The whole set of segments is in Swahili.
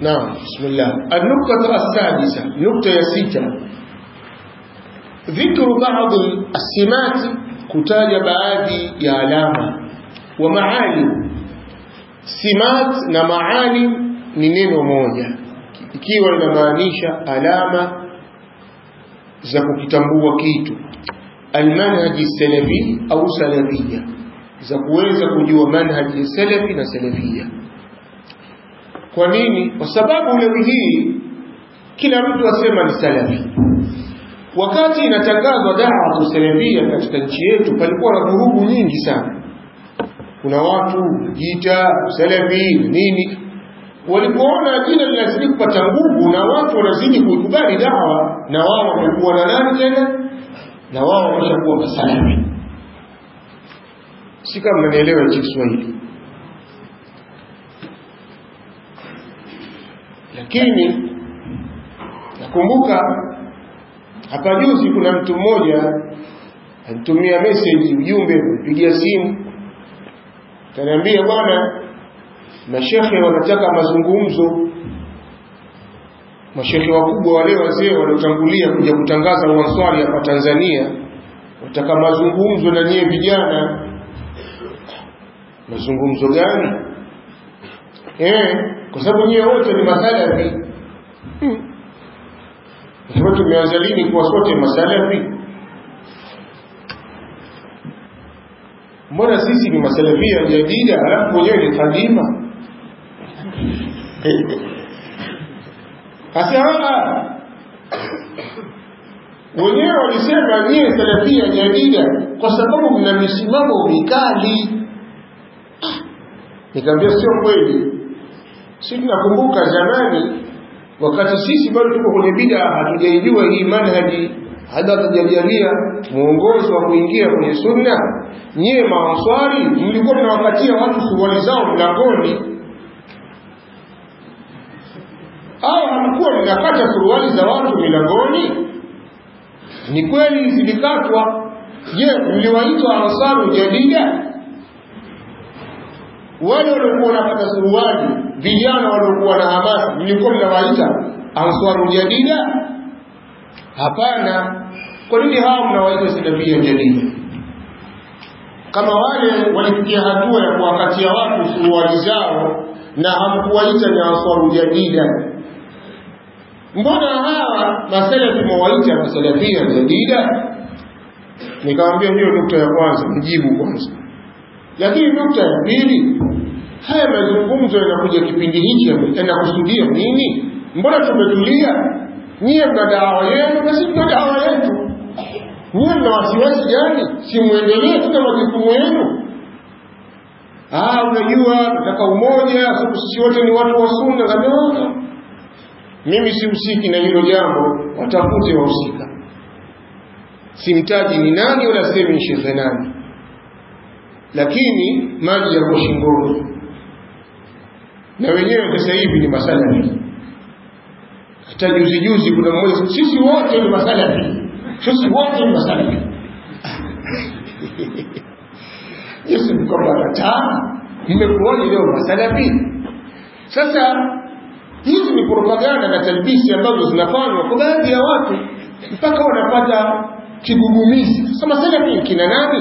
نعم بسم الله النقطة السادسة نقطة يسيتة ذكر بعض السمات كتاج baadhi ya alama wa maalim simat na maalim ni neno moja ikiwa linamaanisha alama za kukitambua kitu almanhaji salafi au salafia za kuweza kujua manhaji salafi na salafia kwa nini kwa sababu leo hii kila mtu asema ni salafi wakati inatangazwa dawa salafia katika nchi yetu palikuwa na vurugu nyingi sana kuna watu jita salafi nini walipoona jina linazidi kupata nguvu na watu wanazidi kuikubali dawa na wao wamekuwa na nani tena na wao wameshakuwa masalafi si kama mnanielewa hichi Kiswahili lakini nakumbuka hapa juzi kuna mtu mmoja alitumia message ujumbe kupigia simu kaniambia bwana mashekhe wanataka mazungumzo mashekhe wakubwa wale wazee waliotangulia kuja kutangaza uanswari hapa Tanzania wataka mazungumzo na nyie vijana mazungumzo gani eh kwa sababu nyie wote ni masalafi hmm. Kwa tumeanza lini kuwa sote masalafi mbona sisi ni masalafia jadida halafu wenyewe ni kadima Asema wenyewe walisema nyie salafia jadida kwa sababu mna misimamo mikali. Nikamwambia sio kweli. Sisi tunakumbuka zamani wakati sisi bado tuko kwenye bida hatujaijua hii manhaji hata hatujajalia mwongozo wa kuingia kwenye sunna nyie maanswari mlikuwa mnawakatia watu suruali zao mlangoni au hamkuwa mnakata suruali za watu milangoni ni kweli zilikatwa je mliwaitwa ansaru jadida wale waliokuwa wanakata suruali vijana waliokuwa na hamasa mlikuwa mnawaita ansaru jadida hapana kwa nini hawa mnawaita salafia jadida kama wale walifikia hatua ya kuwakatia watu suruali zao na hamkuwaita ni ansaru jadida mbona hawa masalafi mwawaita masalafia jadida nikamwambia hiyo nukta ya kwanza mjibu kwanza lakini nukta ya pili haya mazungumzo yanakuja kipindi hichi yanakusudia nini mbona tumetulia nyie mna dawa yenu na sisi tuna dawa yetu nyie mna wasiwasi gani si muendelee tuna majukumu yenu ah unajua nataka umoja sababu sisi wote ni watu wa sunna kabisa mimi sihusiki na hilo jambo watafute wahusika simtaji ni nani wala semi shekhe nani lakini maji yako shingoni na wenyewe sasa hivi ni masalafi hata juzi juzi kuna mmoja sisi wote ni masalafi sisi wote ni masalafi Yesu ni kwamba kataa mmekuwaje leo masalafi sasa hizi ni propaganda na talbisi ambazo zinafanywa kwa baadhi ya watu mpaka wanapata kigugumizi sasa masalafi kina nani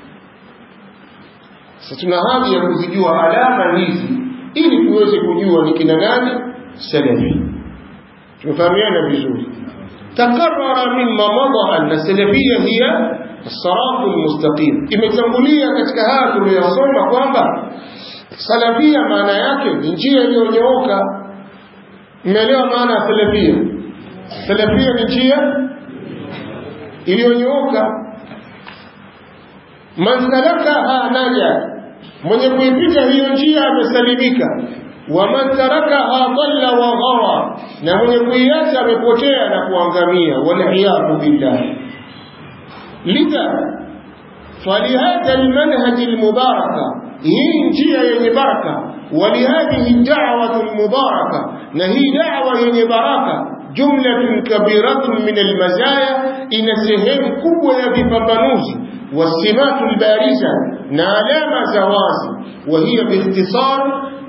sasa tuna haja ya kuzijua alama hizi ili tuweze kujua ni kina nani salafi tumefahamiana vizuri takarara mimma mada anna salafia hiya الصراط المستقيم imetangulia katika haya tuliyosoma kwamba salafia maana yake ni njia iliyonyooka mmeelewa maana ya salafia salafia ni njia iliyonyooka man salakaha naja mwenye kuipita hiyo njia amesalimika waman tarakaha dhalla wa ghawa na mwenye kuiacha amepotea na kuangamia waliyadhu billah lidha falihadha almanhaj almubaraka hii njia yenye baraka walihadhihi da'watu almubaraka na hii da'wa yenye baraka jumlatun kabiratun min almazaya ina sehemu kubwa ya vipambanuzi wasimatu albariza na alama za wazi وهي باختصار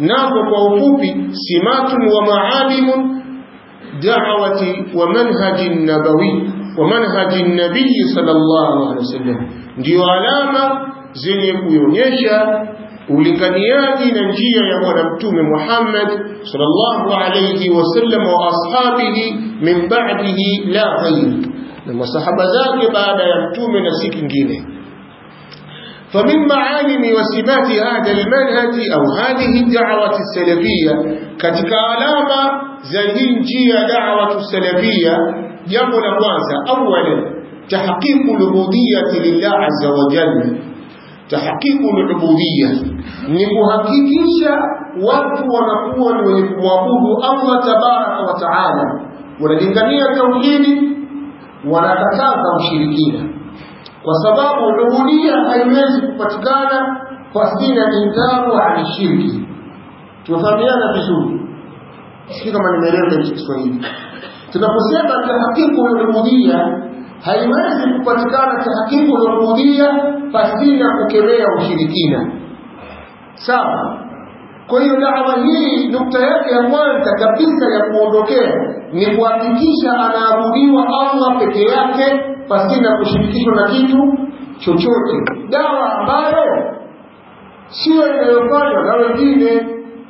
nazo kwa ufupi simatun wa maalimun da'wati wa manhaji nabawi wa manhaji nabii sallallahu alaihi wasallam ndio alama zenye kuonyesha ulinganiaji na njia ya bwana mtume Muhammad sallallahu alayhi wasallam wa ashabihi min ba'dihi la ghayr na masahaba zake baada ya mtume na si kingine فمن معالم وسمات هذا المنهج أو هذه الدعوة السلفية كتك علامة زي njia دعوة السلفية jambo la kwanza أولا تحقيق العبودية لله عز وجل tahqiqu al-ubudiyya ni kuhakikisha watu wanakuwa ni wenye kumwabudu Allah tabaraka wa taala wanalingania tauhidi wanakataza ushirikina kwa sababu ubudiyya haiwezi kupatikana pasina inkaru an shirki tunafahamiana vizuri sio kama nimeelewa hicho Kiswahili tunaposema tahqiqu al-ubudiyya haiwezi kupatikana tahqiqu al-ubudiyya pasina kukemea ushirikina sawa kwa hiyo dawa hii nukta yake ya kwanza kabisa ya kuondokea ni kuhakikisha anaabudiwa Allah peke yake pasina kushirikishwa na kitu chochote dawa ambayo sio inayofanywa na wengine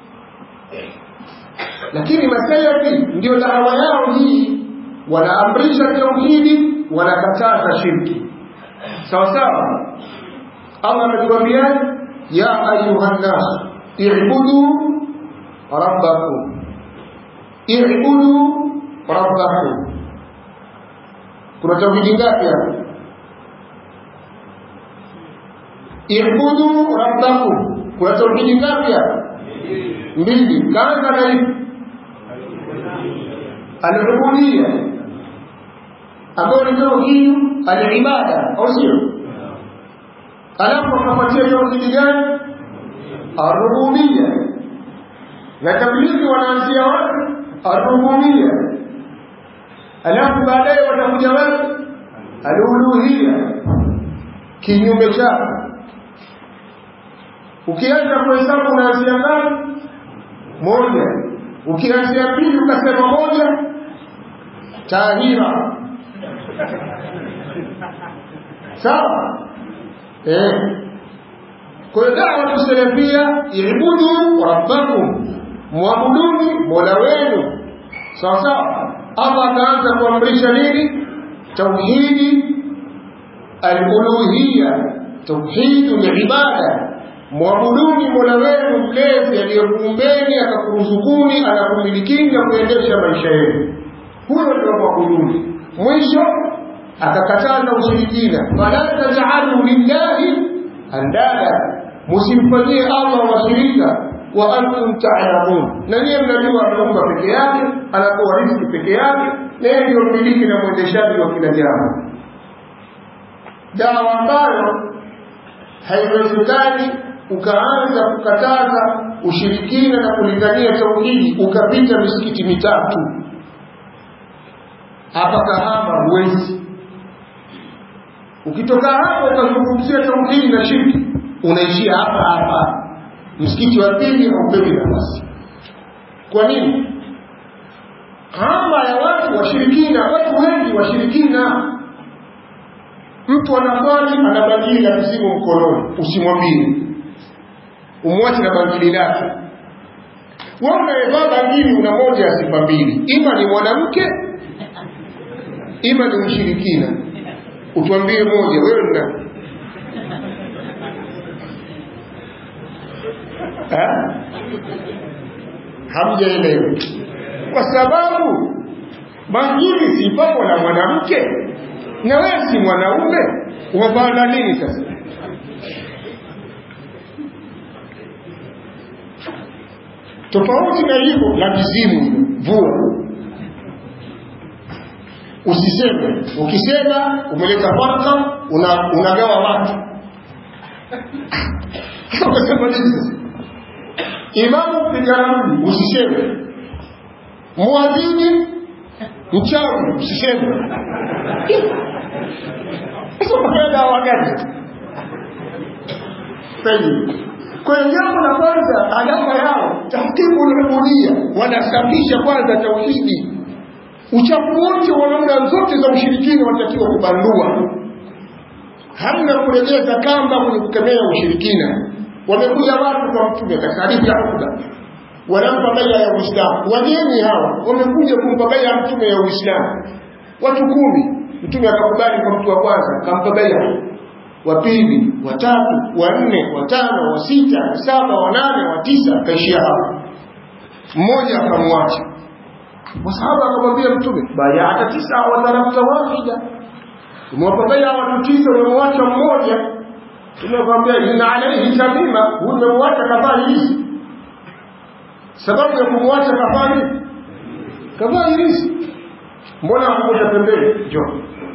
lakini masalafi ndio dawa yao hii wanaamrisha tauhidi wanakataza shirki sawa sawa Allah ametuambia ya ayuha nas i'budu rabbakum i'budu rabbakum kuna tauhidi ngapi hapa i'budu rabbakum kuna tauhidi ngapi hapa mbili kaanza na hivi al-ubudiyya ambayo ni tauhid al-ibada au sio alafu akapatia tauhidi gani ar-rububiyya na tablighi wanaanzia wapi ar-rububiyya alafu baadaye watakuja wapi al-uluhiyya kinyume chake ukianza kuhesabu unaanzia ngapi moja ukianzia pili ukasema moja tahira sawa eh kwa hiyo dawa tusalafia ibudu rabbakum muabuduni mola wenu sawa sawa Allah akaanza kuamrisha nini tauhidi al-uluhiyya tauhidul ibada mwabuduni mola wenu mlezi aliyekuumbeni akakuruzukuni anakumilikini na kuendesha maisha yenu huyo ndio mwabuduni mwisho akakataza ushirikina fala taj'alu lillahi andada musimfanyie Allah washirika wa antum ta'lamun na nyie mnajua ameumba peke yake anatoa riziki peke yake na yeye ndio mmiliki na mwendeshaji wa kila jambo dawa ambayo haiwezekani ukaanza kukataza ushirikina na kulingania tauhidi ukapita misikiti mitatu hapa Kahama huwezi. Ukitoka hapo ukazungumzia tauhidi na shirki, unaishia hapa hapa, msikiti wa pili haupewi nafasi. Kwa nini? Hama ya watu washirikina, watu wengi washirikina. Mtu anafali ana bangili la mzimu mkononi, usimwambie, umwache na bangili lake. Wewe unayevaa bangili una moja ya sifa mbili, ima ni mwanamke ima ni mshirikina utuambie moja wewe ni nani hamjaelewa kwa sababu bangili si papo na mwanamke na wewe si mwanaume umepanda nini sasa tofauti na hivyo la kizimu vua usiseme ukisema umeleta farka una, unagawa watu ukasema nini sasa imamu pigaramni usiseme muadhini mchawi usiseme sasa unafanya dawa gani sahihi kwa hiyo jambo la kwanza alama yao tahkimu lubudia wanasafisha kwanza tauhidi uchafu wote wa namna zote za ushirikina wanatakiwa kubandua hamna kuregeza kamba kwenye kukemea ushirikina wamekuja watu kwa mtume katika hadithi ya Ukba wanampa baia ya Uislamu wageni hawa wamekuja kumpa baia ya mtume ya Uislamu watu kumi mtume akakubali kwa mtu wa kwanza akampa baia wa pili wa tatu wa nne wa tano wa sita wa saba wa nane wa tisa akaishia hapo mmoja akamwacha masahaba akamwambia mtume bayata tisa wa tarakta wahida umewapa baia watu tisa umemwacha mmoja tumekwambia inna alaihi tamima huyu umemwacha kavaa hizi sababu ya kumwacha kavaa hizi kavaa hizi mbona akukuta pembeni njoo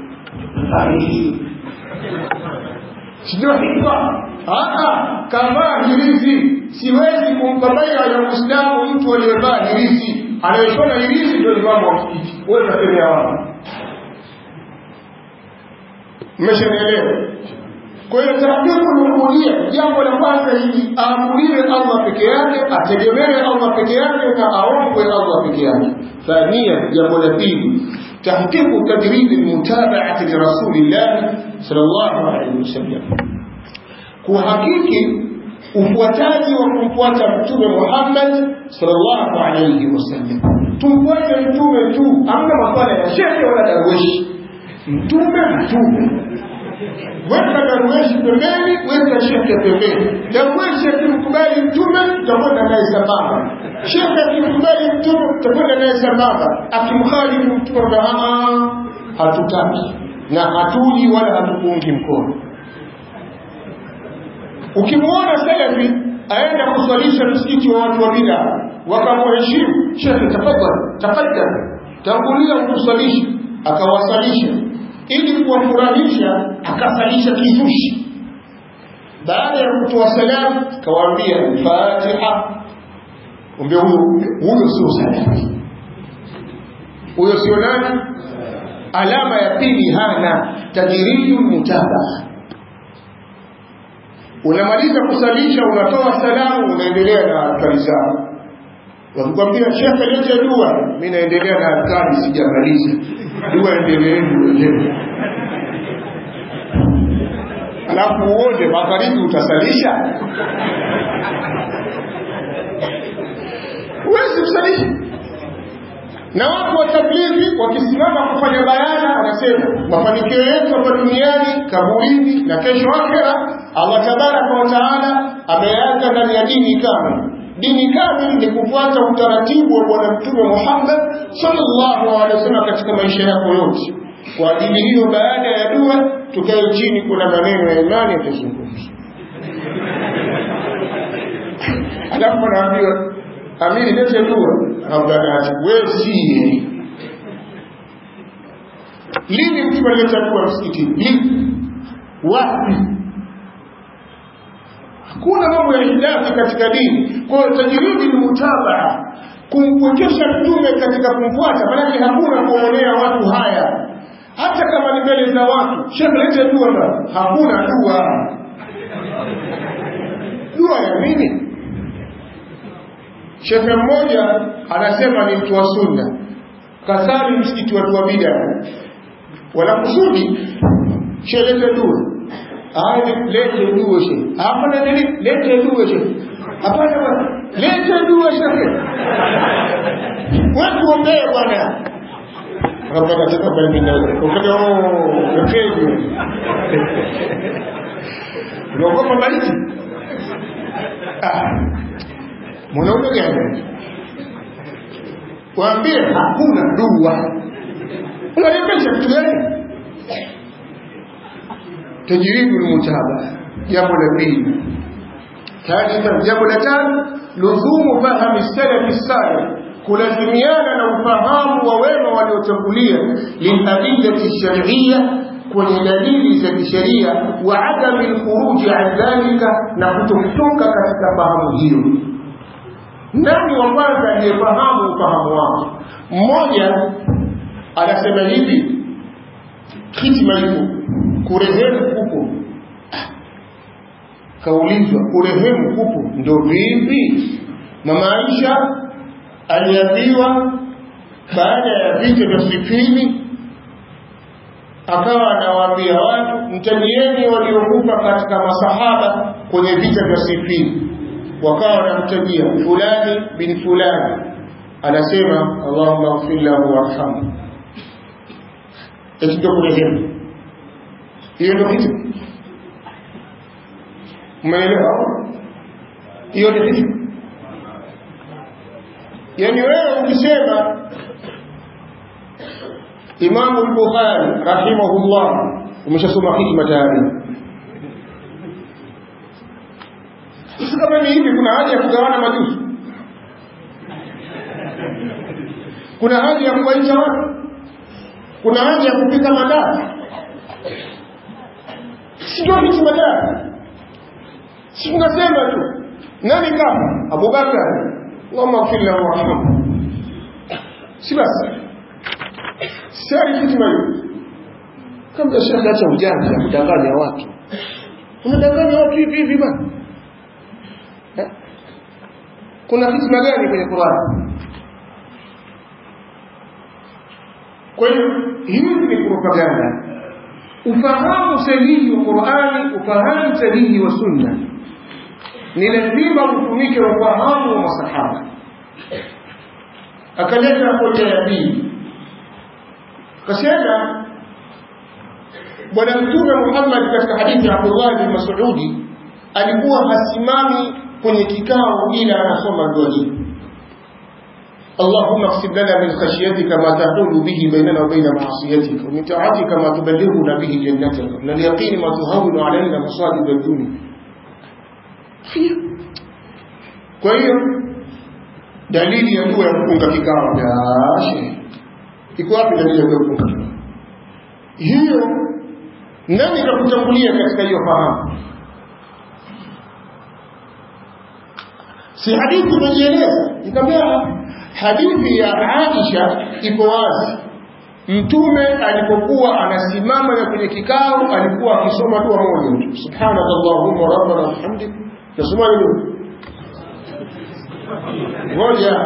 sijua hikma kavaa hirizi siwezi kumpa baia ya muislamu mtu aliyevaa hirizi anayeshona hirizi ndio imamu wa msikiti wewe unatembea wapi mmeshanielewa kwa hiyo taratibu lubudia jambo la kwanza hili aamuliwe allah peke yake ategemewe allah peke yake na aombwe allah peke yake thania jambo la pili تحقيق تدريب المتابعة لرسول الله صلى الله عليه وسلم kuhakiki ufuataji wa kumfuata mtume Muhammad sallallahu alayhi wasallam. Tumfuate mtume tu, hamna masuala ya shekhe wala darweshi. Mtume mtume, weka darweshi pembeni, weka shekhe pembeni. Darweshi akimkubali mtume, tutakwenda naye sambamba. Shekhe akimkubali mtume, tutakwenda naye sambamba. Akimkhalifu mtume, hatutaki na hatuji wala hatukuungi mkono. Ukimwona salafi aenda kuswalisha msikiti wa watu wa bid'a, wakamheshimu shekhe, tafadhali tafadhali, tangulia ukuswalisha, akawasalisha ili kuwafurahisha, akasalisha kizushi. Baada ya kutoa salamu, kawaambia Fatiha. Umbe huyo huyo sio salafi, huyo sio nani? Alama ya pili hana tajridu mutabaa unamaliza kusalisha unatoa salamu unaendelea na adhkari zako wakikwambia shekhe lete dua mi naendelea na adhkari sijamaliza dua endeleeni wenyewe alafu uone magharibi utasalisha huwezi kusalisha na watu wa tablighi wakisimama kufanya bayana wanasema mafanikio yetu hapa duniani kaburini na kesho akhera Allah tabaraka wa taala ameanza ndani ya dini kamili dini kamili ni kufuata utaratibu wa bwana mtume Muhammad sallallahu alaihi wasallam katika maisha yako yote kwa ajili hiyo baada ya dua tukae chini kuna maneno ya imani yatazungumzwa alafu anaambiwa amiri lete dua abdalati wewe sie lini mtu alileta dua msikitini lini wapi hakuna mambo ya hidafi katika dini kwa hiyo tajiridi ni mutabaa kumpwekesha mtume katika kumfuata manake hakuna kuonea watu haya hata kama ni mbele za watu shekhe lete dua ba hakuna dua dua ya nini shekhe mmoja anasema ni mtu wa sunna kasali msikiti watu wa bida wanakusudi shelete dua Aya, lete dua she hapana nini lete dua she hapana bwana lete dua she wewe tuombee bwana hapa katika bali na ukata oh ukeje unaogopa maiti ah mwanaume gani waambie hakuna dua unalipesha kitu gani tajribu lmutaba jambo la pili thalitha jambo la tano luzhumu fahami salafi salih kulazimiana na ufahamu wa wema waliotangulia liladillati shariya kwenye dalili za kisheria wa adami lkhuruji an dhalika na kutokutoka katika fahamu hiyo nani wa kwanza aliyefahamu ufahamu wake mmoja anasema hivi hitima ipo kurehemu kupo kaulizwa urehemu kupo ndo vipi mama Aisha aliambiwa baada ya vita vya Sifini akawa anawaambia watu mtajieni waliokufa katika masahaba kwenye vita vya Sifini wakawa wanamtajia fulani bin fulani anasema Allahumma ighfir lahu warhamhu eti ndio kurehemu hiyo ndio kitu umeelewa hiyo ndio kitu yani wewe ukisema Imamu al-Bukhari rahimahullah umeshasoma hikma tayari sasa kama ni hivi kuna haja ya kugawana majuzi kuna haja ya kuwaita watu kuna haja ya kupika madaa sio hikma tayari si tunasema tu nani kama Abubakar Allahumma ighfir lahu warhamhu si basi sari hikma hiyo kama shekhe acha ujanja kudanganya watu unadanganya watu hivi hivi bana kuna hikma gani kwenye Qur'an kwa hiyo hizi ni propaganda ufahamu sahihi wa Qur'ani ufahamu sahihi wa sunna ni lazima utumike ufahamu wa masahaba akaleta hoja ya pili akasema bwana mtume Muhammad katika hadithi ya Abdullah bin Mas'udi alikuwa hasimami kwenye kikao ila anasoma dua hii اللهم اقسم لنا من خشيتك ما تحول به بيننا وبين معصيتك ومن طاعتك ما تبلغنا به جنتك ومن اليقين ما تهون علينا مصائب الدنيا kwa hiyo dalili ya dua ya kufunga kikao jashe iko wapi dalili ya kufunga kikao hiyo nani kakutangulia katika hiyo fahamu si hadithi imejieleza nikamwambia hadithi ya Aisha iko wazi mtume alipokuwa anasimama na kwenye kikao alikuwa akisoma dua moja tu subhanakallahumma rabbana bihamdik nasoma nini moja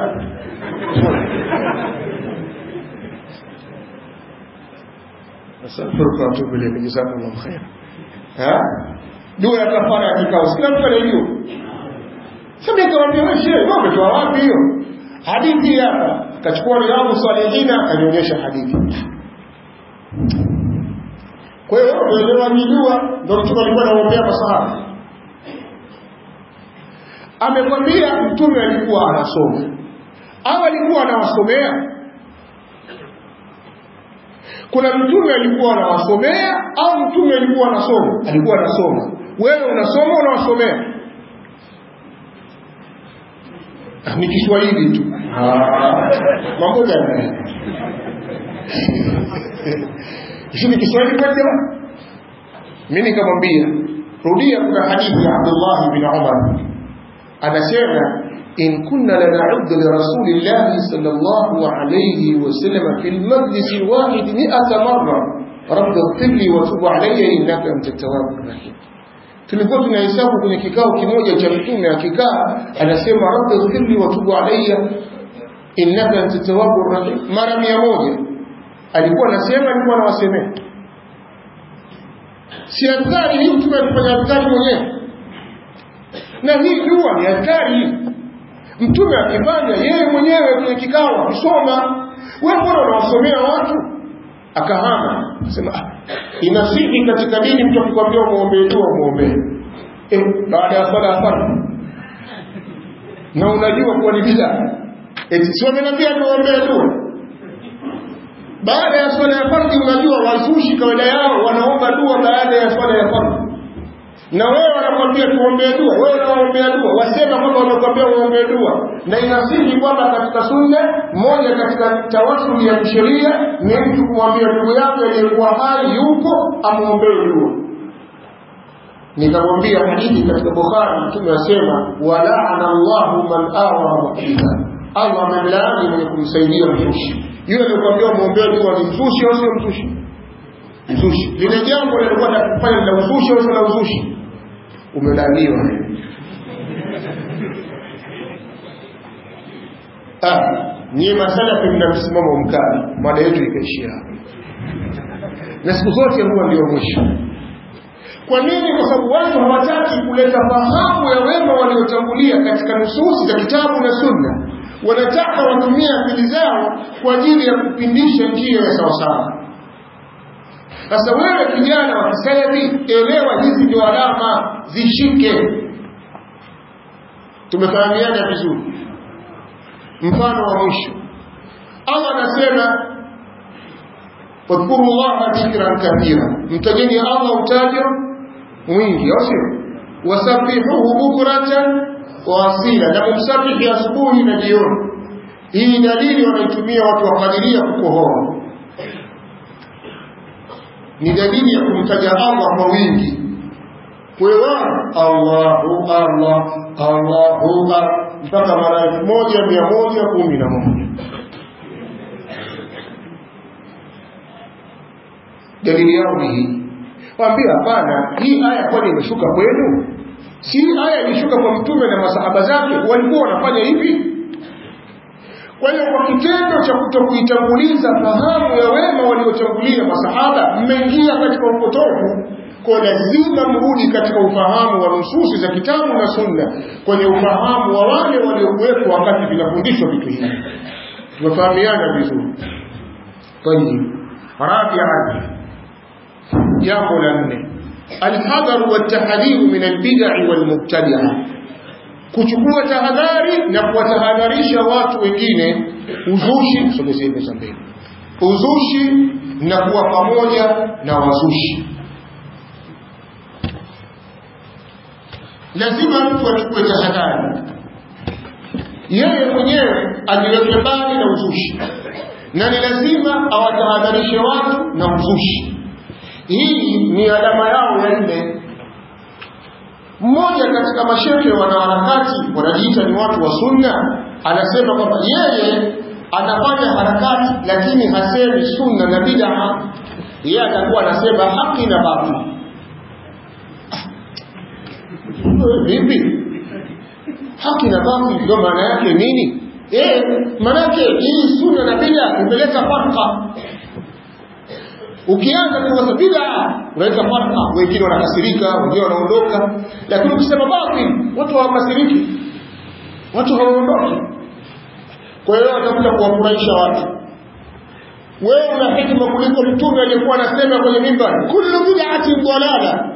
astaghfiruka wa atubu ilayk jazakallahu khair ha dua ya kafara ya kikao sina mtu anajua sasa nikamwambia wewe shehe wewe umetoa wapi hiyo hadithi hapa akachukua riyadhu salihina akanionyesha hadithi kwa hiyo uelewa ni dua ndio mtume alikuwa anaombea masahaba amekwambia mtume alikuwa anasoma au alikuwa anawasomea kuna mtume alikuwa anawasomea au mtume alikuwa anasoma alikuwa anasoma wewe unasoma unawasomea ni Kiswahili tu mambo gani hivi ni Kiswahili kwa jamaa mimi nikamwambia rudia kuna hadithi ya Abdullah bin Umar anasema in kunna lana'uddu li rasulillahi sallallahu alayhi wa sallam fil majlis alwahid 100 marra rabbi ighfir li wa tub alayya innaka antat tawwabur rahim tulikuwa tunahesabu kwenye kikao kimoja cha mtume akikaa anasema rabbi ighfir li wa tub alayya innaka antat tawwabur rahim mara 100 alikuwa anasema alikuwa anawasemea si adhari hii mtume alifanya adhari mwenyewe na hii dua ni adhari hii mtume akifanya yeye mwenyewe kwenye kikao akisoma wewe mbona unawasomea watu akahama akasema ah, inasihi katika dini mtu akikwambia umuombee dua umuombee eh, baada ya swala ya fardhu na unajua kuwa ni bid'a eti si wamenambia tuombee dua baada ya swala ya fardhi unajua wazushi kawaida yao wanaomba dua baada ya swala ya fardhi na wewe wanakwambia tuombee dua wewe unaombea dua wasema kwamba wanakwambia uombee dua na inasihi kwamba katika sunna moja katika tawasuli ya kisheria ni mtu kumwambia ndugu yake aliyekuwa hai yupo amwombee dua nikamwambia hadithi katika bukhari mtume asema walaana llahu man awa muhdiha allah amemlaani mwenye kumsaidia mzushi yule aliyokwambia mwombee dua ni mzushi au sio mzushi mzushi lile jambo lilikuwa nakufanya la uzushi au la uzushi umedaniwa ah nyie masalafi mna msimamo mkali mada yetu ikaishia hapo na siku zote huwa ndio mwisho kwa nini kwa sababu watu hawataki kuleta fahamu ya wema waliotangulia katika nususi za kitabu na sunna wanataka watumie akili zao kwa ajili ya kupindisha njia ya sawasawa sasa wewe kijana wa kisalafi elewa hizi ndio alama zishike tumefahamiana vizuri mfano wa mwisho allah anasema wadhkuru llaha dhikran kathira mtajeni allah utajo mwingi au sio wasabihuhu bukratan wa asila na kumsabihi asubuhi na jioni hii dalili wanaitumia watu wa kadiria kukohoa ni dalili ya kumtaja allah kwa wingi kwewa allahu allah allahu mpaka mara elfu moja mia moja kumi na moja dalili yao ni hii waambia hapana hii aya kwani imeshuka kwenu si aya ilishuka kwa mtume na masahaba zake walikuwa wanafanya hivi kwa hiyo kwa kitendo cha kutokuitanguliza fahamu ya wema waliotangulia masahaba mmeingia katika upotofu kwa lazima mrudi katika ufahamu wa nususi za kitabu na sunna kwenye ufahamu wa wale waliokuwepo wakati vinafundishwa vitu hivi tumefahamiana vizuri tayib rabian jambo la nne alhadharu waltahdhiru min albidai walmubtadia kuchukua tahadhari na kuwatahadharisha watu wengine uzushi sogezeni za mbele uzushi na kuwa pamoja na wazushi lazima mtu achukue tahadhari yeye mwenyewe ajiweke mbali na uzushi na ni lazima awatahadharishe watu na uzushi hii ni alama yao ya nne mmoja katika mashehe wanaharakati wanajiita ni watu wa sunna anasema kwamba yeye anafanya harakati lakini hasemi sunna na bidaa yeye atakuwa anasema haki na batili vipi haki na batili ndio maana yake nini eh maana yake hii sunna na bid'a imeleta farqa ukianza kuwaza bid'a unaleta farqa wengine wanakasirika wengine wanaondoka lakini ukisema batili watu hawakasiriki watu hawaondoki kwa hiyo watakuja kuwafurahisha watu wewe una hikma kuliko mtume aliyekuwa anasema kwenye mimbar kullu bid'atin dalala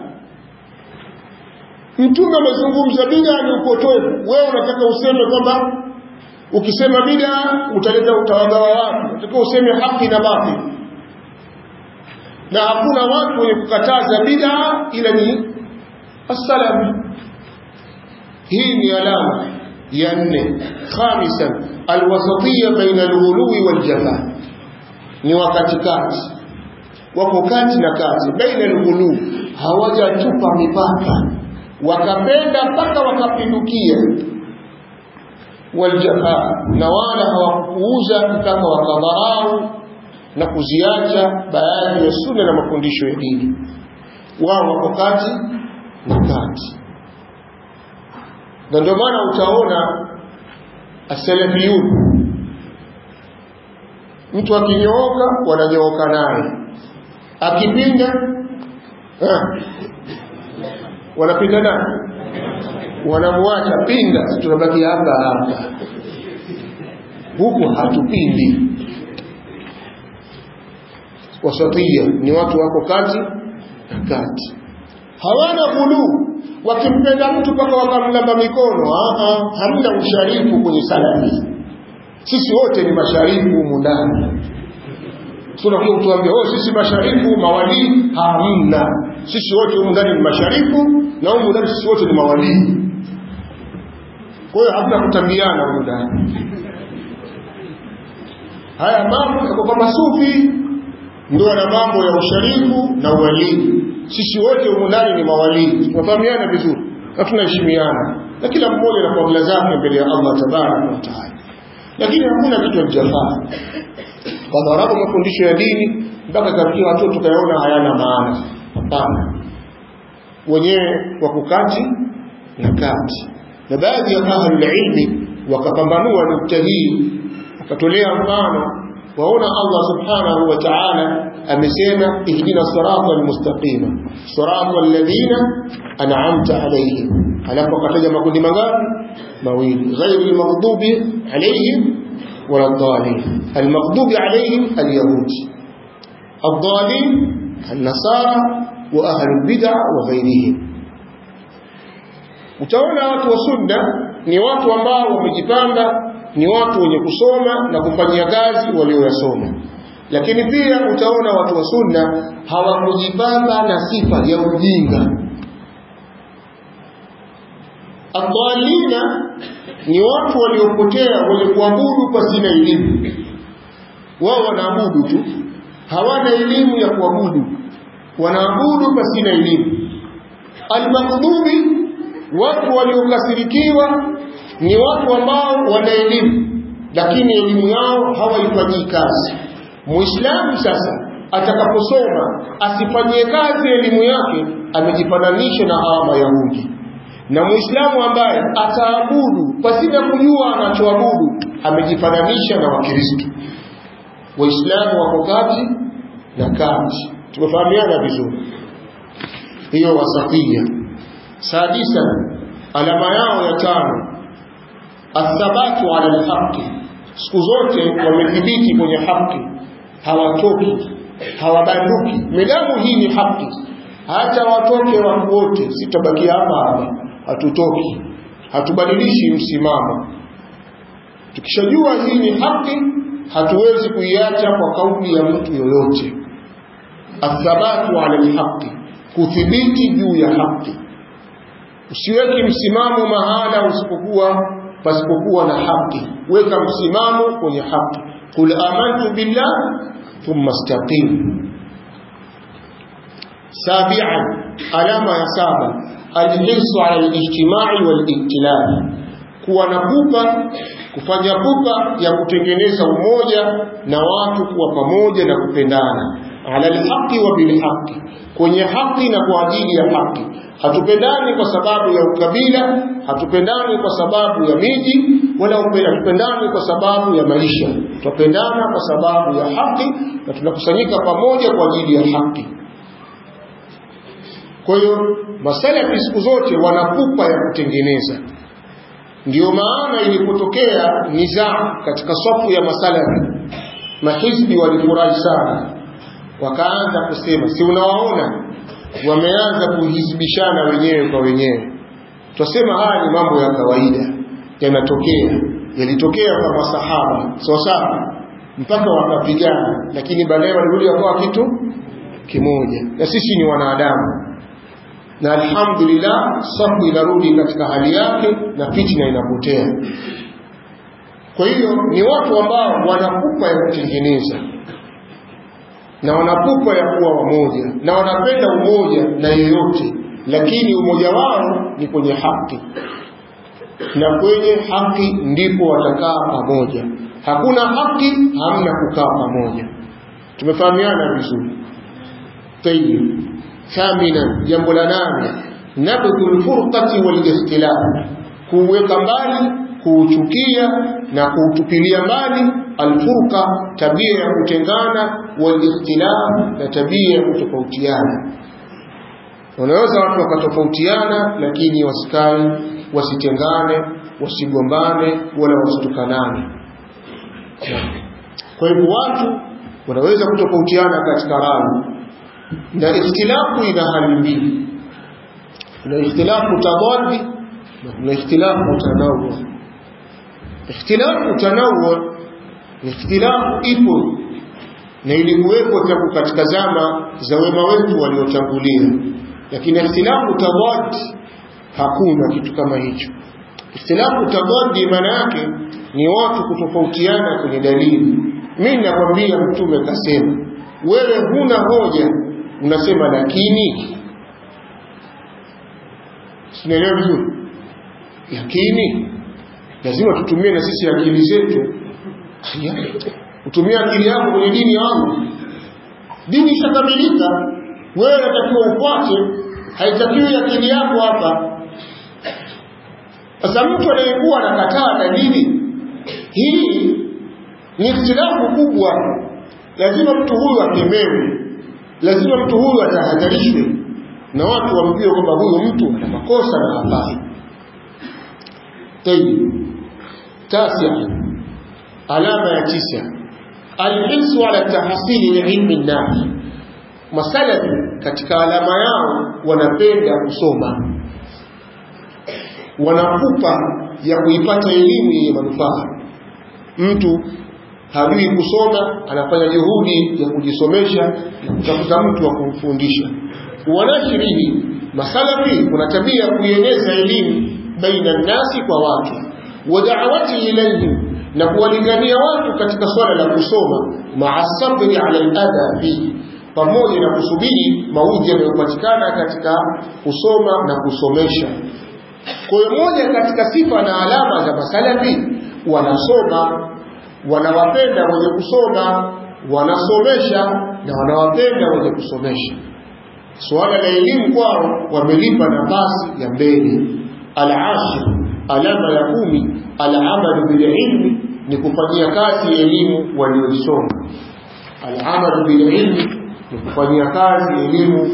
mtume amezungumza bid'a ni upotovu wewe unataka useme kwamba ukisema bid'a utaleta utawagawa watu unataka useme haki na batili na hakuna watu wenye kukataza bid'a ila ni as-salam hii ni alama ya nne khamisan alwasatiyya baina alghuluwi waljafa ni wakati kati wako kati na kati baina alghulu hawajatupa mipaka wakapenda mpaka wakapindukia waljafa na wala hawakuuza mpaka wakadharau na kuziacha baadhi ya sunna na mafundisho ya dini wao wako kati na kati na ndio maana utaona asalafiyun mtu akinyooka wananyooka naye akipinda eh, wanapinda naye wanamwacha pinda tunabaki hapa hapa huku hatupindi wasatia ni watu wako kati na kati hawana ghuluu wakimpenda mtu mpaka wakamlamba mikono Aa, hamna usharifu kwenye salafi sisi wote ni masharifu humu ndani tunakuja kutuambia oh sisi masharifu mawalii hamna sisi wote humu ndani ni masharifu na humu ndani sisi wote ni mawalii kwa hiyo hamna kutambiana humu ndani haya mambo yako kwa masufi ndio na mambo ya usharifu na uwalii sisi wote humu ndani ni mawalii tunafahamiana vizuri na tunaheshimiana na kila mmoja na fadhila zake mbele ya Allah tabaraka wa taala lakini hakuna kitu hakijafaa kadharabu mafundisho ya dini mpaka kafikia watoto tukayaona hayana maana hapana wenyewe wako kati na kati na baadhi ya ahlul ilmi wakapambanua nukta hii akatolea mfano waona Allah subhanahu wa ta'ala amesema ihdina sirata almustaqima sirata alladhina an'amta alayhim alafu akataja makundi mangapi mawili ghairi almaghdubi alayhim wala dhalin almaghdubi alayhim alyahud الضالين النصارى وأهل البدع وغيرهم utaona watu wa sunna ni watu ambao wamejipanga ni watu wenye kusoma na kufanyia kazi walioyasoma lakini pia utaona watu wa sunna hawakujipanga na sifa ya ujinga adhalina ni watu waliopotea wenye kuabudu pasina elimu wao wanaabudu tu hawana elimu ya kuabudu wanaabudu pasina elimu almaghdubi watu waliokasirikiwa ni watu ambao wana elimu lakini elimu yao hawaifanyii kazi muislamu sasa atakaposoma asifanyie kazi elimu yake amejifananisha na hawa mayahudi na muislamu ambaye ataabudu pasina kujua anachoabudu amejifananisha na wakristo waislamu wako kati na kati tumefahamiana vizuri hiyo wasatia sadisa alama yao ya tano athabatu ala alhaqi siku zote wamethibiti kwenye haki hawatoki hawabanduki midamu hii ni haki hata watoke watu wote sitabakia hapa hapa hatutoki hatubadilishi msimamo tukishajua hii ni haki hatuwezi kuiacha kwa kauli ya mtu yoyote athabatu ala alhaqi kuthibiti juu ya haki usiweke msimamo mahala usipokuwa pasipokuwa na haki weka msimamo kwenye haki qul amantu billah thumma istaqim sabi'an alama ya saba alhirsu ala alijtimai waliktilaf kuwa na pupa kufanya pupa ya kutengeneza umoja na watu kuwa pamoja na kupendana ala alhaqi wa bilhaqi kwenye haki na kwa ajili ya haki hatupendani kwa sababu ya ukabila hatupendani kwa sababu ya miji wala hatupendani kwa sababu ya maisha tupendana kwa sababu ya haki na tunakusanyika pamoja kwa ajili ya haki kwa hiyo masalafi siku zote wanapupa ya kutengeneza ndiyo maana ilipotokea nizaa katika safu ya masalafi mahizbi walifurahi sana wakaanza kusema si unawaona wameanza kuhizibishana wenyewe kwa wenyewe twasema haya ni mambo ya kawaida yanatokea yalitokea kwa masahaba sawa sawa mpaka wakapigana lakini baadaye walirudi wakawa kitu kimoja na sisi ni wanadamu na alhamdulillah safu inarudi katika hali yake na fitna inapotea kwa hiyo ni watu ambao wanakupa ya kutengeneza na wanapupa ya kuwa wamoja na wanapenda umoja na yeyote lakini umoja wao ni kwenye haki na kwenye haki ndipo watakaa pamoja hakuna haki hamna kukaa pamoja tumefahamiana vizuri tayib thamina jambo la nane nabdhu lfurqati walikhtilaf kuweka mbali kuuchukia na kuutupilia mbali alfurqa tabia ya kutengana walikhtilaf na tabia ya kutofautiana wanaweza watu wakatofautiana lakini wasikae wasitengane wasigombane wala wasitukanane kwa hivyo watu wanaweza kutofautiana katika rangi na ikhtilafu ina hali mbili kuna ikhtilafu tadadi na kuna ikhtilafu tanawu ikhtilafu tanawu ni ikhtilafu ipo na ilikuwepo tangu katika zama za wema wetu waliotangulia lakini ikhtilafu tadad hakuna kitu kama hicho ikhtilafu tadad maana yake ni watu kutofautiana kwenye dalili mimi nakwambia mtume kasema wewe huna hoja unasema lakini sinaelewa vizuri lakini lazima tutumie na sisi akili zetu utumie akili yako kwenye dini yangu dini ishakamilika wewe unatakiwa ufuate haitakiwi akili yako hapa sasa mtu anayekuwa anakataa dalili hii ni ikhtilafu kubwa lazima mtu huyu akemewe lazima mtu huyu atahadharishwe na watu wamjue kwamba huyu mtu ana makosa na hafai tayib tasia alama ya tisa alhisu ala tahsili ilmi nafi masalafi katika alama yao wanapenda kusoma wanakupa ya kuipata elimu yenye manufaa mtu hajui kusoma anafanya juhudi ya kujisomesha na kutafuta mtu wa kumfundisha wanashirihi masalafi kuna tabia ya kuieneza elimu baina nasi kwa watu wa da'awati ilayhim na kuwalingania watu katika swala la kusoma maa sabri ala al-adha fihi pamoja na kusubiri maudhi yanayopatikana katika kusoma na kusomesha kwa hiyo moja katika sifa na alama za masalafi wanasoma wanawapenda wenye kusoma wanasomesha na wanawapenda wenye kusomesha suala la elimu kwao wamelipa nafasi ya mbele al-ashir alama ya kumi al-amalu bil ilmi ni kufanyia kazi elimu walioisoma al-amalu bil ilmi ni kufanyia kazi elimu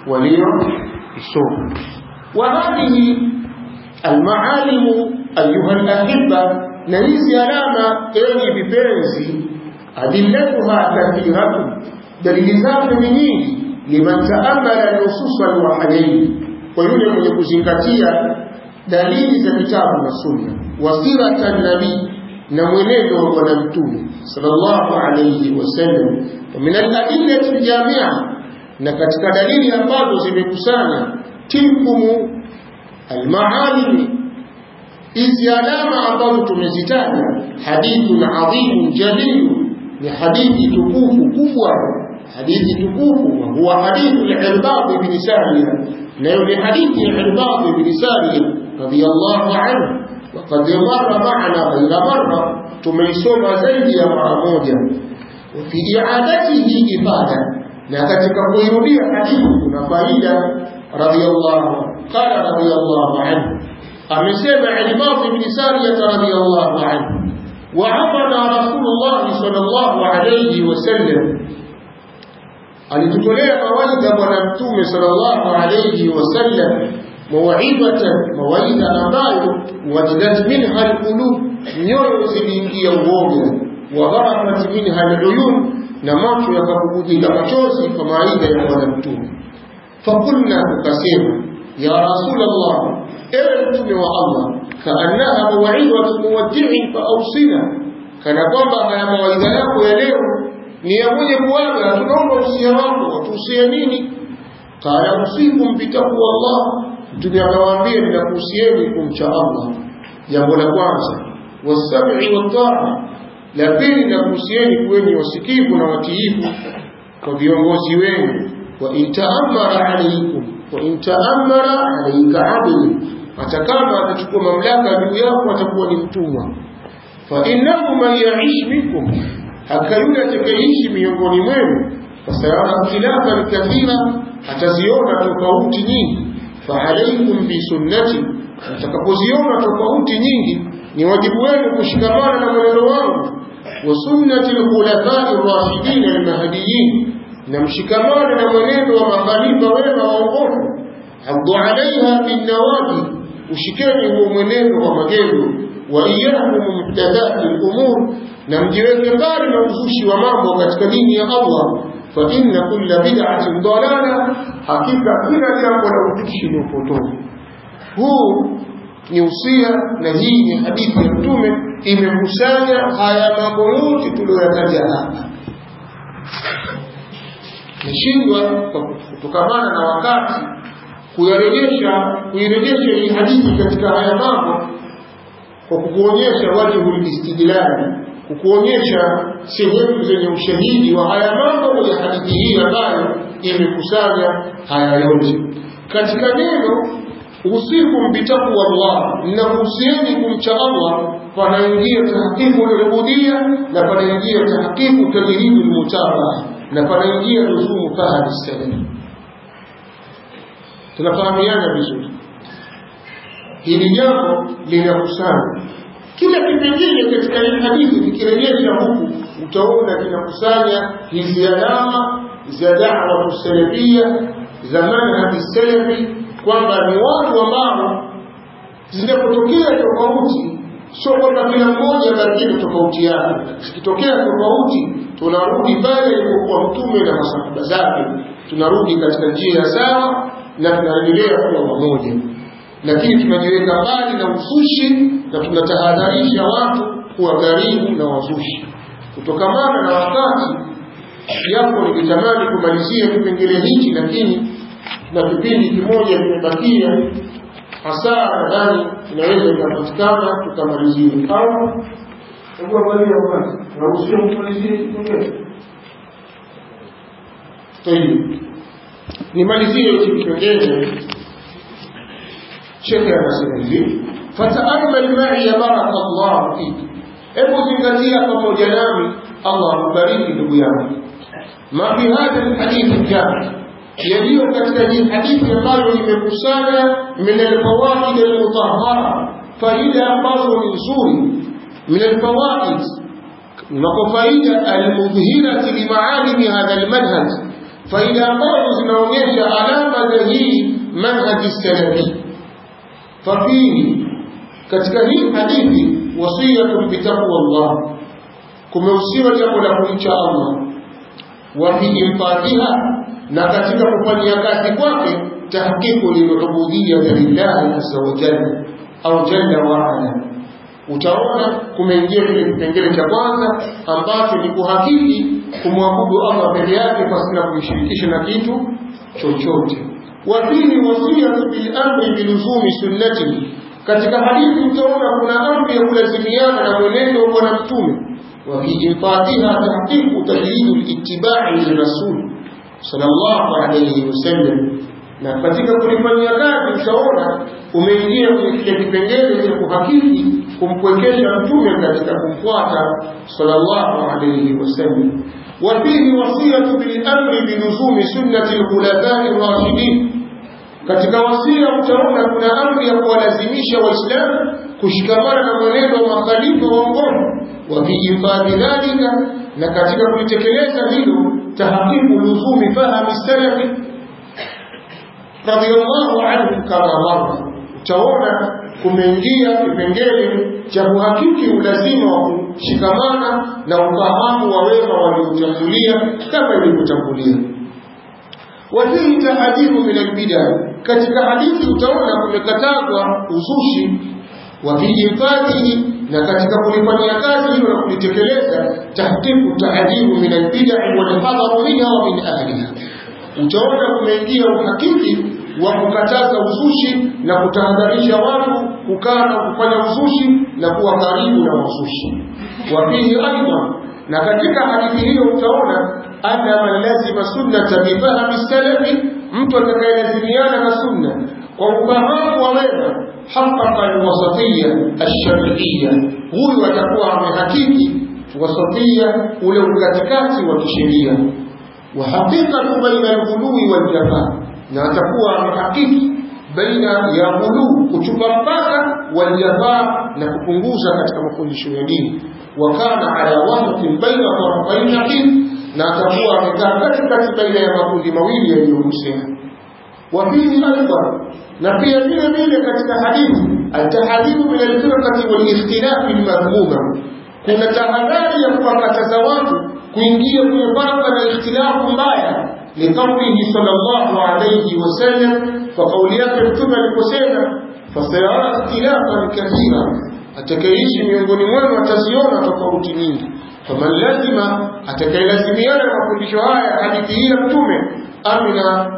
walioisoma wa hadhihi al-maalimu ayuha al-ahibba na hizi alama enyi vipenzi adillatuha kathiratu dalili zake ni nyingi liman taamala nusus alwahyain kwa yule mwenye kuzingatia dalili za kitabu na sunna wasirata nabii na mwenendo wa bwana mtume sallallahu alayhi wasallam wa min aladillati aljamia na katika dalili ambazo zimekusanya tilkumu almaalimi hizi alama ambazo tumezitaja hadithun adhimun jalilu ni hadithi tukufu kubwa hadithi tukufu wa huwa hadithu al-Irbad ibn Sariya nayo ni hadithi ya Irbad ibn Sariya radiyallahu anhu wa qad marra ma'ana ghayra marra tumeisoma zaidi ya mara moja wa fi i'adatihi ibada na katika kuirudia hadithi kuna faida radiyallahu qala radiyallahu anhu amesema Irbad ibn Sariya radiyallahu anhu وعظنا رسول الله صلى الله عليه وسلم alitutolea mawaidha bwana mtume sallallahu alayhi wasallam mawaidhatan mawaidha ambayo wajidat minha alqulub nyoyo ziliingia uoga wa gharafat minha aluyun na macho yakabubujika machozi kwa mawaidha ya bwana mtume fakulna tukasema ya rasulullah ewe mtume wa allah kaannaha mawaidhatu muwaddi'in fa awsina kana kwamba haya mawaidha yako ya leo ni ya mwenye kuaga tunaomba usia wako watuhusie nini qala usikum bitaqwa Allah mtume akawaambia ninakuhusieni kumcha Allah jambo la kwanza wasam'i wataa la pili ninakuhusieni kuweni wasikivu na watiifu kwa viongozi wenu wa intaamara alaykum wa intaamara alayka abdi hata kama atachukua mamlaka juu yako atakuwa ni mtumwa fa innahu man ya'ish minkum haka yule atakayeishi miongoni mwenu fasayara khilafan kathira ataziona tofauti nyingi faalaikum bisunnati mtakapoziona tofauti nyingi ni wajibu wenu kushikamana na mwenendo wangu wa sunnati lkhulafai rashidin almahdiyin na mshikamane na mwenendo wa makhalifa wema waongofu haddu alaiha binnawaji ushikeni huo mwenendo wa magendo wa iyakum muhdathati lumur na mjiweke mbali na uzushi wa mambo katika dini ya Allah fa inna kulla bid'atin dalala hakika kila jambo la uzushi ni upotovu huu ni usia na hii ni hadithi ya mtume imekusanya haya mambo yote tuliyoyataja hapa nashindwa kutokamana na wakati kuyarejesha kuirejesha hii hadithi katika haya mambo kwa kukuonyesha wajhul istidlali kukuonyesha sehemu zenye ushahidi wa haya mambo ya hadithi hii ambayo imekusanya haya yote katika neno usikum bitaqwa Allah nahusieni kumcha Allah panaingia tahqiqu al-ubudiyya na panaingia tahqiqu tajribu al-mutabaa na panaingia luzumu fahadi salaf tunafahamiana vizuri hili jambo linakusanya kila kipengele katika hii hadithi kikirejesha huku utaona kinakusanya hizi alama za da'wa salafia za manhaji salafi kwamba ni watu ambao zinapotokea tofauti sio kwamba kila mmoja bakie tofauti yake zikitokea tofauti tunarudi pale ilipokuwa mtume na masahaba zake tunarudi katika njia sawa na tunaendelea kuwa pamoja lakini tunajiweka mbali na uzushi na tunatahadharisha watu kuwa karibu na wazushi kutokamana na wakati japo nikitamani kumalizia kipengele hichi lakini na kipindi kimoja kimebakia hasa nadhani inaweza ikapatikana tukamalizia au hebu angalia kwanza naruhusiwa kumalizia kipengele tayari nimalizie hichi kipengele shekhe anasema hivi fataamal mai baraka llahu fiki hebu zingatia pamoja nami allah akubariki ndugu yangu ma fi hadha lhadithi jami yaliyo katika hii hadithi ambayo imekusanya min alfawaid almutahara faida ambazo ni nzuri min alfawaid nako faida almudhhirati limaalimi hadha almanhaj faida ambazo zinaonyesha alama za hii manhaji salafi fafihi katika hii hadithi wasiyatun bitaqwa Allah kumehusiwa jambo la kumcha Allah wa fi infadhiha na katika kufanyia kazi kwake tahqiqu lilubudiyya lillahi azza wa jalla au jalla wa ala utaona kumeingia kile kipengele cha kwanza ambacho ni kuhakiki kumwabudu Allah peke yake pasina kumshirikisha na kitu chochote wa pili wasiyatu bil amri biluzumi sunnatihi katika hadithi utaona kuna amri ya kulazimiana na mwenendo wa bwana mtume wa fi infatiha tahqiqu tajridu littibai lirasul sallallahu alayhi wasallam na katika kulifanyia kazi utaona umeingia kwenye kile kipengele cha kuhakiki kumpwekesha mtume katika kumfuata sallallahu alayhi wasallam wa fihi wasiyatu bil amri biluzumi sunnati alkhulafai rashidin katika wasia utaona kuna amri ya kuwalazimisha waislamu kushikamana na mwenendo wa makhalifa waongofu wa vihifadhi dhalika na katika kulitekeleza hilo tahakimu luzumi fahami salafi radhiallahu anhu kama mara utaona kumeingia kipengele cha kuhakiki ulazima wa kushikamana na ufahamu wa wema waliotangulia kama ilivyotangulia wafihi tahadhiru min albida katika hadithi utaona kumekatazwa uzushi wa vihifadhihi na katika kulifanyia kazi hilo na kulitekeleza tahqiqu tahadhiru min albidai walhadharu minha wa min ahliha utaona kumeingia uhakiki wa kukataza uzushi na kutahadharisha watu kukaa na kufanya uzushi na kuwa karibu na wazushi wafihi aidha na katika hadithi hiyo utaona anna man lazima sunnata bifahami salafi mtu atakayelazimiana na sunna kwa ufahamu wa wema حقق الوسطية الشرعية huyu atakuwa amehakiki wasatia ule ukatikati wa kisheria wa haqiqatu baina alghului waljafa na atakuwa amehakiki baina ya ghuluu kuchupa mpaka waljafa na kupunguza katika mafundisho ya dini wa kana ala wasatin baina tarafain naqid na atakuwa amekaa katikati baina ya makundi mawili yaliyohusiana وفيه أيضا نبي vile vile katika hadithi altahadhiru min alfirqati walikhtilafi almadhmuma kuna tahadhari ya kuwakataza watu kuingia kwenye farqa na ikhtilafu mbaya liqaulihi sallallahu alayhi wasallam kwa kauli yake mtume aliposema fasayara ikhtilafan kathira atakayeishi miongoni mwenu ataziona tofauti nyingi faman lazima atakayelazimiana na mafundisho haya hadithi hii ya mtume amina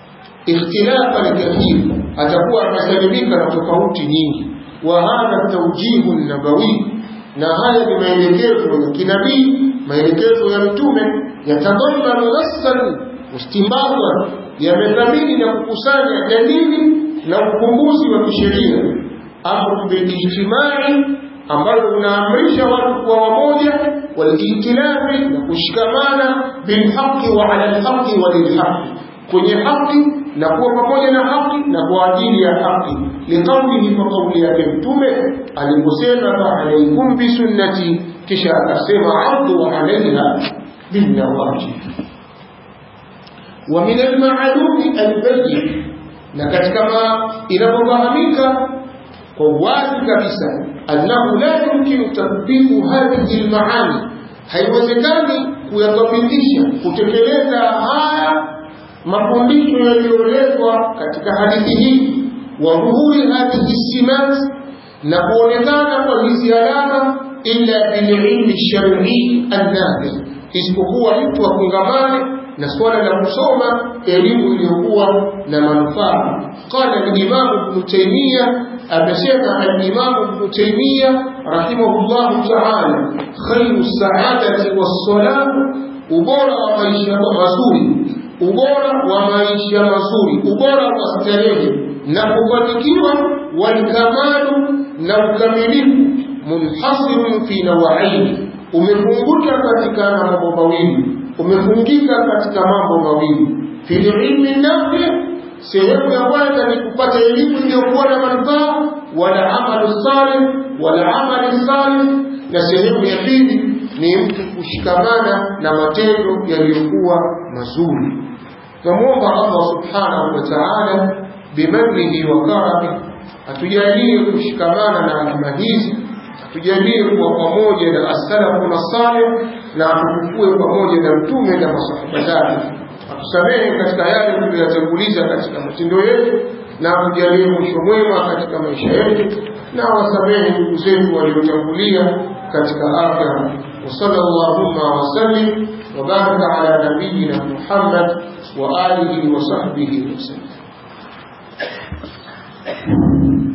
ikhtilafa lkathir atakuwa amesalimika na tofauti nyingi wa hadha taujihu nabawi na haya ni maelekezo ya kinabii maelekezo ya mtume yatadamanu nassan mustimbadan yamethamini na kukusanya dalili na ukumbuzi wa kisheria amru bilijtimai ambalo unaamrisha watu kuwa wamoja walijtilafi na kushikamana bilhaqi wa ala lhaqi wa lilhaqi kwenye haki na kuwa pamoja na haki na kwa ajili ya haki liqaulihi kwa kauli yake mtume aliposema faalaikum bisunnati kisha akasema addu alaiha binnawajib wa min almaalumi albayin na katika ma inapofahamika kwa wazi kabisa annahu la yumkinu tatbiqu hadhihi almaani haiwezekani kuyatabitisha kutekeleza haya mafundisho yaliyoletwa katika hadithi hii wa dhuhuri hadhihi simat na kuonekana kwa hizi alama illa bililmi shar'i annafi isipokuwa mtu afungamane na swala la kusoma elimu iliyokuwa na manufaa qala al-imam ibn taymiya amesema al-imam ibn taymiya rahimahullah ta'ala khayru sa'adati was-salam ubora wa maisha mazuri ubora wa maisha mazuri ubora wa starehe na kufanikiwa walikamalu na ukamilifu munhasirun fi nawaini umefunguka katika mambo mawili umefungika katika mambo mawili fil ilmi nafi sehemu ya kwanza ni kupata elimu iliyokuwa na manufaa wala amalu salih wala amali salih na sehemu ya pili ni mtu kushikamana na matendo yaliyokuwa mazuri tunamwomba Allah subhanahu wa ta'ala bimannihi wa karamihi atujalie kushikamana na alama hizi atujalie kuwa pamoja na as-salafu na salih na atukue pamoja na mtume na masahaba zake atusamehe katika yale tuliyotanguliza katika matendo yetu na atujalie mwisho mwema katika maisha yetu na wasamehe ndugu zetu waliotangulia katika akhira وصلى اللهم وسلم وبارك على نبينا محمد وآله وصحبه وسلم